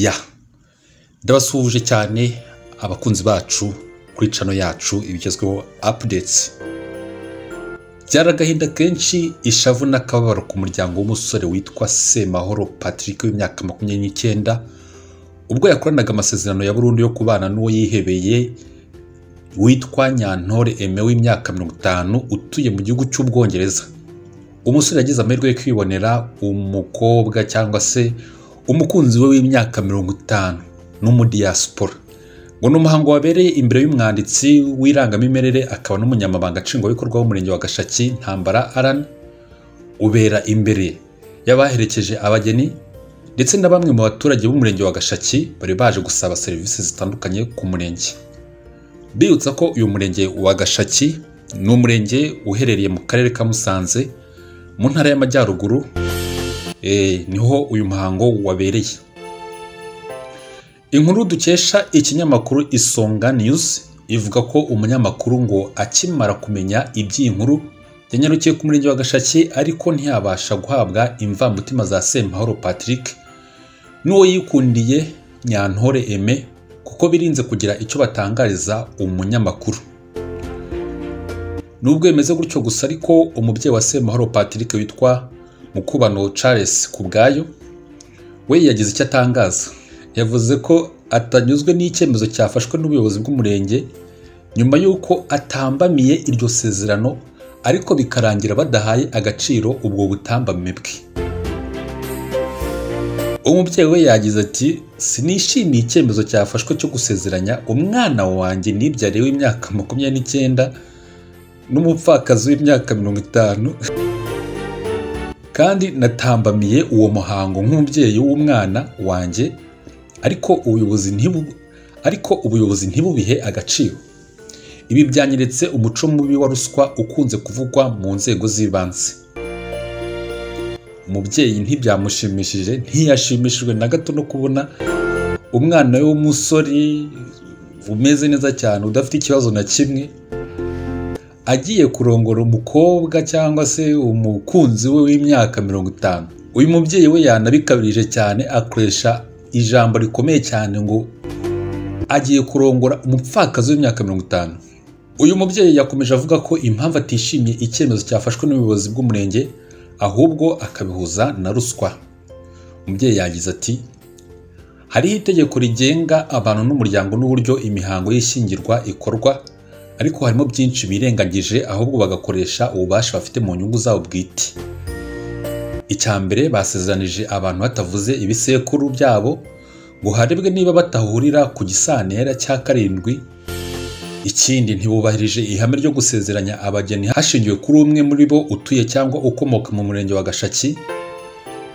ya ndabasuhuje cyane abakunzi bacu kuri cano yacu ibigezweho apudetsi byari agahinda kenshi ishavu n'akababaro ku muryango w'umusore witwa semahoro patrick w'imyaka makumyabiri n'icyenda ubwo yakoranaga amasezerano ya burundu yo kubana n'uwo yihebeye witwa nyantore eme w'imyaka mirongo itanu utuye mu gihugu cy'ubwongereza umusore yagize amahirwe yo kwibonera umukobwa cyangwa se umukunzi we w'imyaka mirongo itanu n'umudiyasipora ngo ni umuhango wabereye imbere y'umwanditsi w'irangamimerere akaba n'umunyamabanga nshingwabikorwa w'umurenge wa gashaki ntambara arani ubera imbere y'abaherekeje abageni ndetse na bamwe mu baturage b'umurenge wa gashaki bari baje gusaba serivisi zitandukanye ku murenge bibutsa ko uyu murenge wa gashaki ni umurenge uherereye mu karere ka musanze mu ntara y'amajyaruguru niho uyu muhango wabereye inkuru dukesha ikinyamakuru isonga news ivuga ko umunyamakuru ngo akimara kumenya iby'iyi nkuru yanyarukiye ku murenge wa gashaki ariko ntiyabasha guhabwa imvamutima za semahoro patrick n'uwo yikundiye nyantore eme kuko birinze kugira icyo batangariza umunyamakuru nubwo bimeze gutyo gusa ariko umubyeyi wa semahoro patrick witwa mukubano charles kubwayo we yagize icyo atangaza yavuze ko atanyuzwe n'icyemezo cyafashwe n'ubuyobozi bw'umurenge nyuma y'uko atambamiye iryo sezerano ariko bikarangira badahaye agaciro ubwo butambame bwe umubyeyi we yagize ati sinishimiye icyemezo cyafashwe cyo gusezeranya umwana wanjye n'ibyari w'imyaka makumyabiri n'icyenda n'umupfakazi w'imyaka mirongo itanu kandi natambamiye uwo muhango nk'umubyeyi w'umwana wanjye ariko ubuyobozi ntibu ariko ubuyobozi ntibubihe agaciro ibi byanyeretse umuco mubi wa ruswa ukunze kuvugwa mu nzego z'ibanze umubyeyi ntibyamushimishije ntiyashimishijwe na gato no kubona umwana we w'umusore umeze neza cyane udafite ikibazo na kimwe agiye kurongora umukobwa cyangwa se umukunzi we w'imyaka mirongo itanu uyu mubyeyi we yanabikabirije cyane akoresha ijambo rikomeye cyane ngo agiye kurongora umupfakazi w'imyaka mirongo itanu uyu mubyeyi yakomeje avuga ko impamvu atishimiye icyemezo cyafashwe n'ubuyobozi bw'umurenge ahubwo akabihuza na ruswa umubyeyi yagize ati hariho itegeko rigenga abantu n'umuryango n'uburyo imihango y'ishyingirwa ikorwa ariko harimo byinshi birengagije ahubwo bagakoresha ububasha bafite mu nyungu zabo bwite icya mbere basezeranije abantu batavuze ibisekuru byabo ngo harebwe niba batahurira ku gisantera cya karindwi ikindi ntibubahirije ihame ryo gusezeranya abageni hashingiwe kuri umwe muri bo utuye cyangwa ukomoka mu murenge wa gashaki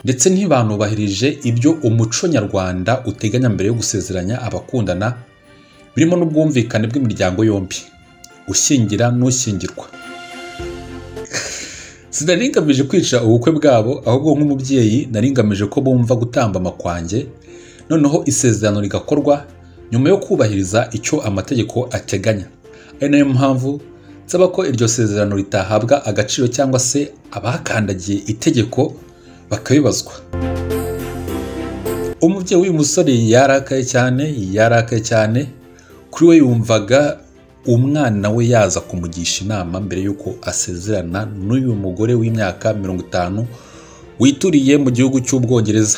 ndetse ntibanubahirije ibyo umuco nyarwanda uteganya mbere yo gusezeranya abakundana birimo n'ubwumvikane bw'imiryango yombi ushyingira n'ushyingirwa sinari ngamije kwica ubukwe bwabo ahubwo nk'umubyeyi nari ngamije ko bumva gutambama kwanjye noneho isezerano rigakorwa nyuma yo kubahiriza icyo amategeko ateganya ari nayo mpamvu nsaba ko iryo sezerano ritahabwa agaciro cyangwa se abakandagiye itegeko bakabibazwa umubyeyi w'uyu musore yarakaye cyane yarakaye cyane kuri we yumvaga umwana we yaza kumugisha inama mbere y'uko asezerana n'uyu mugore w'imyaka mirongo itanu wituriye mu gihugu cy'ubwongereza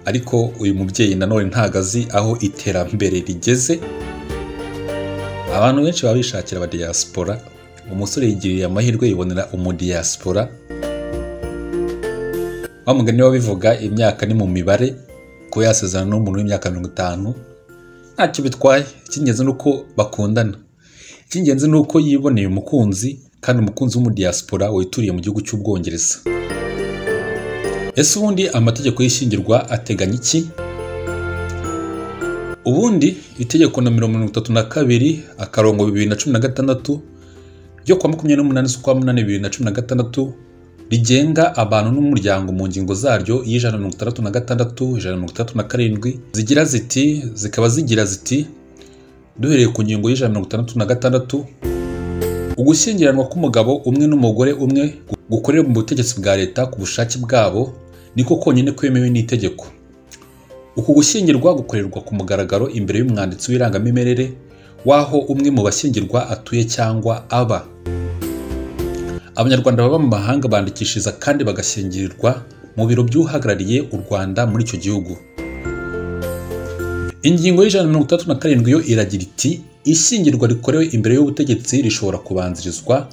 ariko uyu mubyeyi nanone ntabwo azi aho iterambere rigeze abantu benshi baba bishakira abadiyasipora umusore yigiriye amahirwe yibonera umudiyasipora wamugani wabivuga imyaka ni mu mibare ko yasezerana n'umuntu w'imyaka mirongo itanu ntacyo bitwaye icy'ingenzi ni uko bakundana icy'ingenzi ni uko yiboneye umukunzi kandi umukunzi w'umudiyasipora wituriye mu gihugu cy'ubwongereza ese ubundi amategeko y'ishyingirwa ateganya iki ubundi itegeko nomero mirongo itatu na kabiri akarongo bibiri na cumi na gatandatu ryo kuwa makumyabiri n'umunani z'ukwa munani bibiri na cumi na gatandatu rigenga abantu n'umuryango mu ngingo zaryo y'ijana mirongo itandatu na gatandatu ijana mirongo itandatu na karindwi zigira ziti zikaba zigira ziti duhereye ku ngingo y'ijana mirongo itandatu na gatandatu ugushyingiranwa k'umugabo umwe n'umugore umwe gukorera mu butegetsi bwa leta ku bushake bwabo niko konyine kwemewe n'itegeko uku gushyingirwa gukorerwa ku mugaragaro imbere y'umwanditsi w'irangamimerere w'aho umwe mu bashyingirwa atuye cyangwa aba abanyarwanda baba mu mahanga bandikishiriza kandi bagashyingirirwa mu biro by'uhagarariye u rwanda muri icyo gihugu ingingo y'ijana na mirongo itandatu na karindwi yo iragira iti ishyingirwa rikorewe imbere y'ubutegetsi rishobora kubanzirizwa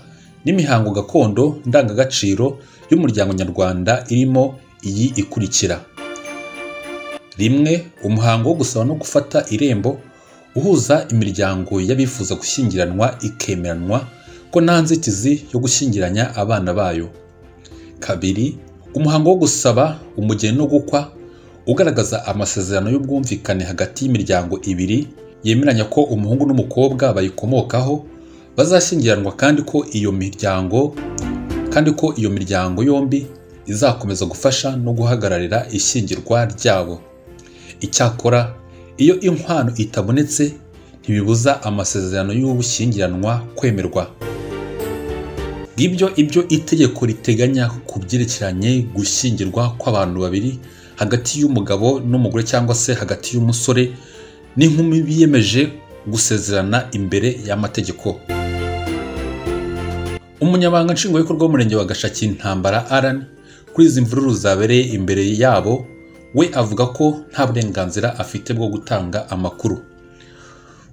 n'imihango gakondo ndangagaciro y'umuryango nyarwanda irimo iyi ikurikira rimwe umuhango wo gusaba no gufata irembo uhuza imiryango y'abifuza gushyingiranwa ikemeranwa ko nta nzitizi yo gushyingiranya abana bayo kabiri umuhango wo gusaba umugeni no gukwa ugaragaza amasezerano y'ubwumvikane hagati y'imiryango ibiri yemeranya ko umuhungu n'umukobwa bayikomokaho bazashyingiranwa kandi ko iyo miryango kandi ko iyo miryango yombi izakomeza gufasha no guhagararira ishyingirwa ryabo icyakora iyo inkwano itabonetse ntibibuza amasezerano y'ubushyingiranwa kwemerwa ngibyo ibyo itegeko riteganya ku byerekeranye gushyingirwa kw'abantu babiri hagati y'umugabo n'umugore cyangwa se hagati y'umusore n'inkumi biyemeje gusezerana imbere y'amategeko umunyamabanga nshingwabikorwa w'umurenge wa gashaki intambara aran kuri izi mvururu zabereye imbere yabo we avuga ko nta burenganzira afite bwo gutanga amakuru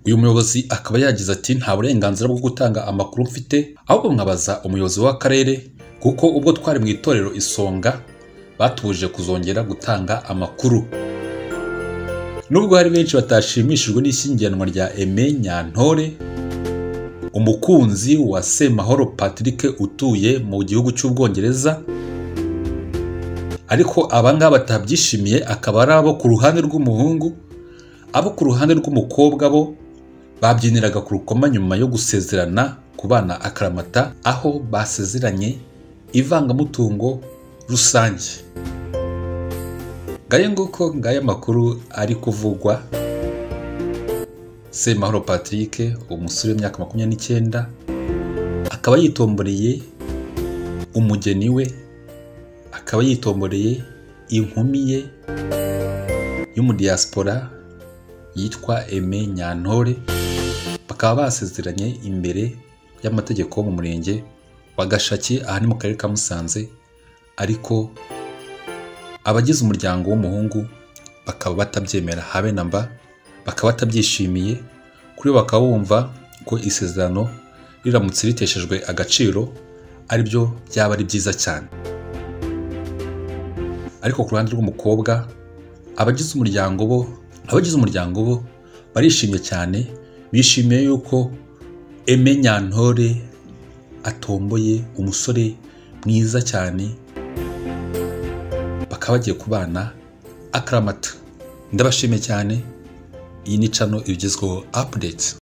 uyu muyobozi akaba yagize ati nta burenganzira bwo gutanga amakuru mfite ahubwo mwabaza umuyobozi w'akarere kuko ubwo twari mu itorero isonga batubujije kuzongera gutanga amakuru nubwo hari benshi batashimishijwe n'ishyingiranwa rya eme nyantore umukunzi wa semahoro patrick utuye mu gihugu cy'ubwongereza ariko abangaba batabyishimiye akaba ari abo ku ruhande rw'umuhungu abo ku ruhande rw'umukobwa bo babyiniraga ku rukoma nyuma yo gusezerana ku bana akaramata aho basezeranye ivangamutungo rusange ngayo nguko ngayo amakuru ari kuvugwa semahoro patrick umusore w'imyaka makumyabiri n'icyenda akaba yitomboreye umugeni we akaba yitomboreye inkumi ye y'umudiyasipora yitwa eme nyantore bakaba basezeranye imbere y'amategeko mu murenge wa gashaki aha ni mu karere ka musanze ariko abagize umuryango w'umuhungu bakaba batabyemera habe na mba bakaba batabyishimiye kuri bo bakaba bumva ko isezerano riramutse riteshejwe agaciro ari byo byaba ari byiza cyane ariko ku ruhande rw'umukobwa abagize umuryango bo abagize umuryango bo barishimye cyane bishimiye yuko eme nyantore atomboye umusore mwiza cyane bakaba bagiye kubana akaramata ndabashimiye cyane iyi ni cano igezweho apudeti